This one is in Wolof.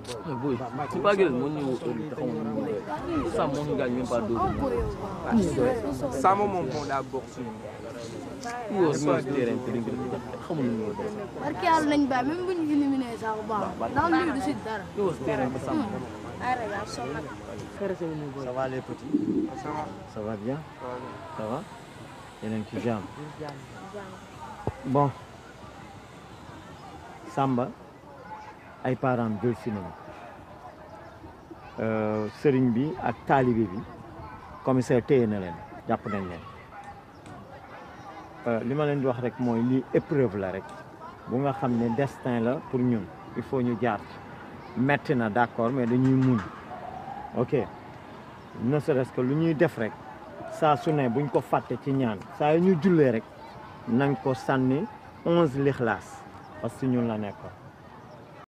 Mais boy, c'est pas grave, mon niveau est taxaw na mu doy. Ça mon gagne même pas deux. Sama moom moo daa bokk suñu. Yo so terrain te dinga xamul ñu doy. barke yàlla nañ bàyyi même bu ñu éliminé sax bu baax ndax lii du si dara. Yo terrain ba sam. Ça va les petits Ça va. Ça va bien Ça va. Ça va yeneen ci jàmm bon Samba ay parents jël si nañu Euh, sëriñ bi ak taalibe bi commissaire téye na leen jàpp nañ leen Euh, li ma leen di wax rek mooy lii épreuve la rek bu nga xam ne destin la pour ñun il faut ñu jaar ci metti na d'accord mais dañuy muñ ok ne serait-ce que lu ñuy def rek saa su ne buñ ko fàtte ci ñaan saa yu ñu jullee rek nañ ko sànni onze lixlaas parce que ñun la nekkoon